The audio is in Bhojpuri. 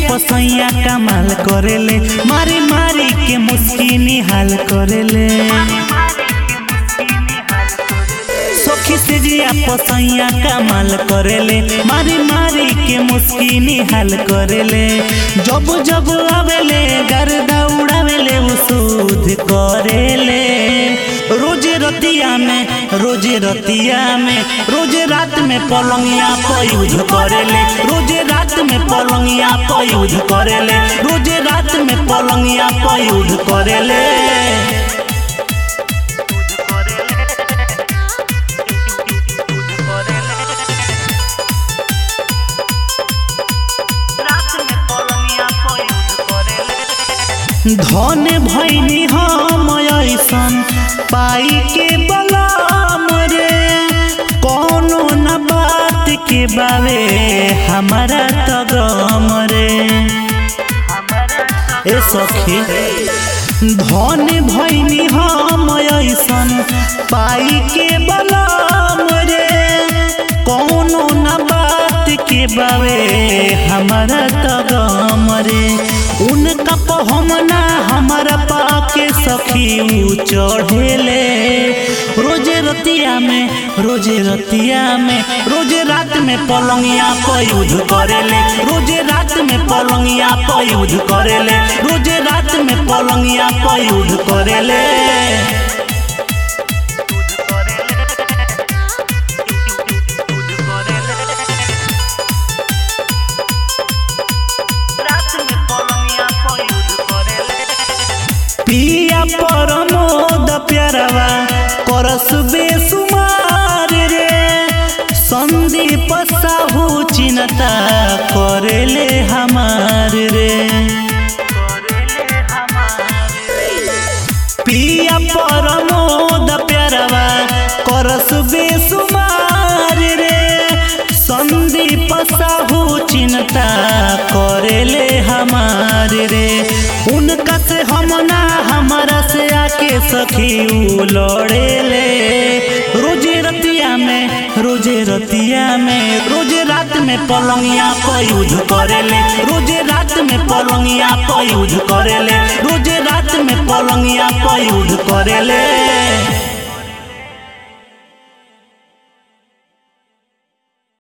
पसैया कमाल करेले मारी मारी के मुस्की निहाल करेले सखी से जिया पसैया कमाल करेले मारी मारी के मुस्की निहाल करेले जब जब आवेले गर्दा उड़ावेले उ सूद करेले रोजे रतिया में रोजे रतिया में रोजे रात में पलंगिया पर यूज करेले रोजे रात में पलंगिया पर यूज करेले रोजे रात में पलंगिया पर यूज करेले धन भैनी हम ऐसन पाई के बलाम रे कोनो न बात के बारे हमारा तो गम रे ए सखी धन भैनी हम ऐसन पाई के बलाम रे कोनो न बात के बारे हमारा तो गम रे उनका पहमना हमारा पाके सखी उ चढ़ेले रोजे रतिया में रोजे रतिया में रोजे रात में पलंगिया पर यूज करेले रोजे रात में पलंगिया पर यूज करेले रोजे रात में पलंगिया पर यूज करेले पिया परमोद प्यारवा करस बेसुमार रे संदीप साहू चिन्ता करेले हमार रे पिया परमोद प्यारवा करस बेसुमार रे संदीप साहू चिन्ता करेले हमार रे उनका से हम ना हमारा से आके सखी उ लड़ेले रोजे रतिया में रोजे रतिया में रोजे रात में पलंगिया पर यूज करेले रोजे रात में पलंगिया पर यूज करेले रोजे रात में पलंगिया पर यूज करेले